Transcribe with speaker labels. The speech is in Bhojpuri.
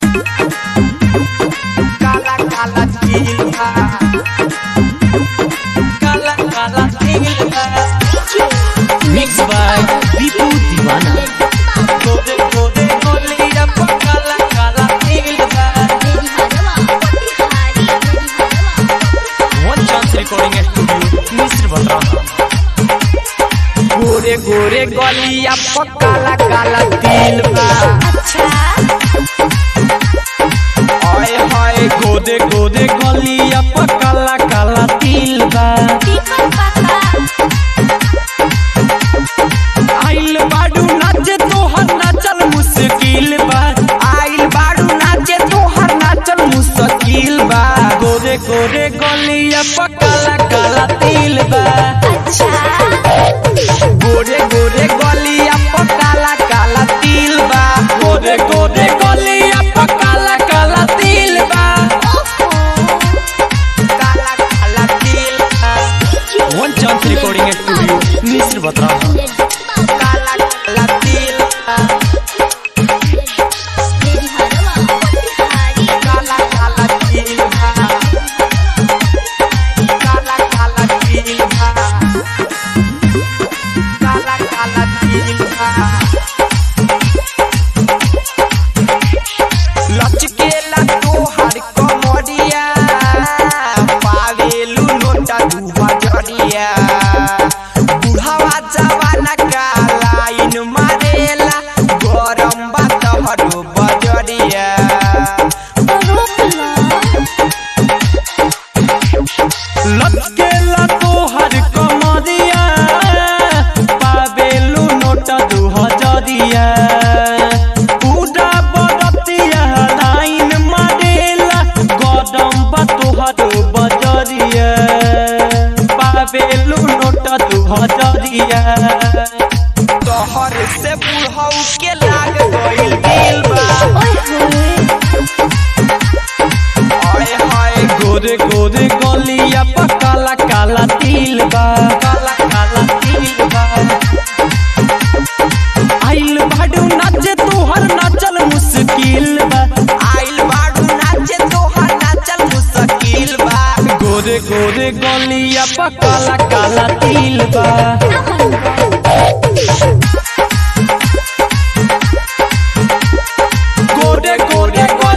Speaker 1: काला काला तिल बा काला काला तिल बा
Speaker 2: Mixed by Bipu Divana.
Speaker 1: गोदे गोदे गोलिया पर काला काला तिल बा
Speaker 2: One Chance Recording Studio, Misr Batra.
Speaker 1: गोरे गोरे गलिया पर काला काला तिल बा ओए होए गोदे गोदे गलिया पर काला काला तिल बा आइल बाडू नाचे तोहर नाचल मुश्किल बा आइल बाडू नाचे तोहर नाचल मुश्किल बा गोरे गोरे गलिया पर काला काला तिल बा गोरे गोरे गलिया पर काला काला तिल बा गोरे गोरे गलिया पर काला काला तिल बा काला काला तिल बा
Speaker 2: One Chance Recording Studio, Misr Batra.
Speaker 1: काला काला तिल बा काला काला तिल बा काला काला तिल बा काला काला तिल बा लचकेला तोहर कमरिया पावेलू नोटा दू बजरिया बुढ़ावा जवाना का लाइन मारेला गरम बा तोहरो बजरिया लचकेला तोहर कमरिया पावेलू नोटा दू हजरिया पूरा बरतिया लाइन मारेला गरम बा तोहरो बजरिया पावेलू नोटा दू हजरिया तोहर से बुढ़ऊ के लाग गइल दिल बा ओए होए गोरे गोरे गलिया पर काला काला तिल बा काला काला तिल बा आइल बाडू नाचे तोहर नाचल मुश्किल बा आइल बाडू नाचे तोहर नाचल मुश्किल बा गोरे गोरे गलिया पर काला काला तिल बा गोरे गोरे